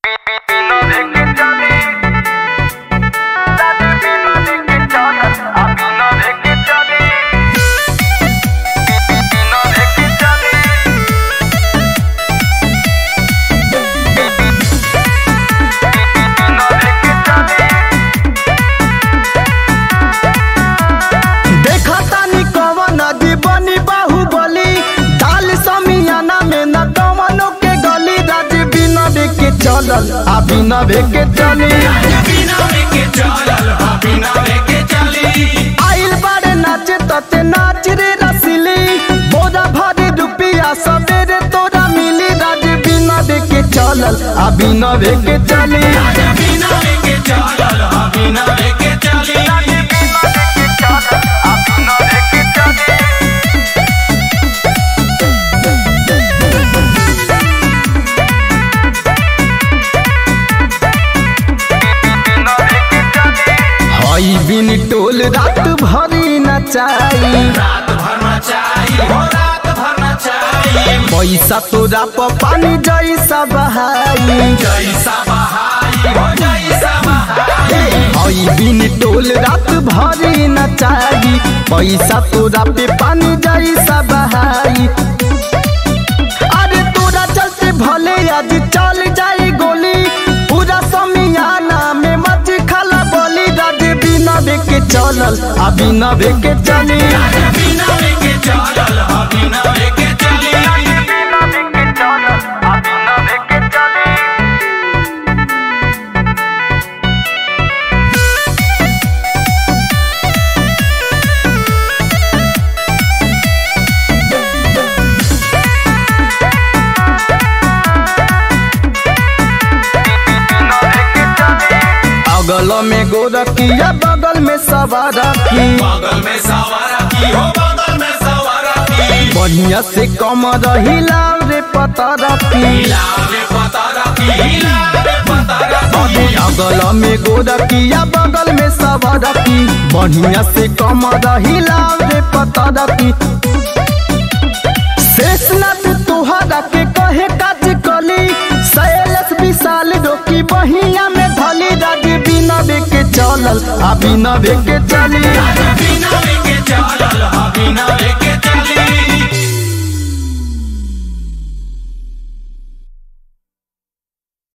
चलल आ बिना के चली आइल बारे नाचे तते नाच रे रसिली बोरा भरी रुपिया सबेरे तोरा मिली राज बिना के चलल आ बिना के चली हई बिन टोल रात भरी नचाई पैसा तोरा प पानी जैसा बहाई हई बिन टोल रात भरी नचाई पैसा तोरा पे पानी जैसा बहाई अरे तोरा चलते भले आज चल जाई गोली पूरा समियाना में मच खला बोली राज बिना के चलल आ बिना के चली अगल में गोरखिया बगल में सवारखी बगल में सवारा की हो बगल में सवारा की बढ़िया से कम रहिला रे पता रखी हिलावे पतारा की हिलावे पतारा की अगल में गोरखिया बगल में सवारखी बढ़िया से कम रहिला रे पता रखी शेषनाथ तोहरा के कहे काज कली शैलस विशाल रोकी बहिया में धली राज बिना के चलल आ बिना के चली बिना लेके चलल हा बिना लेके चली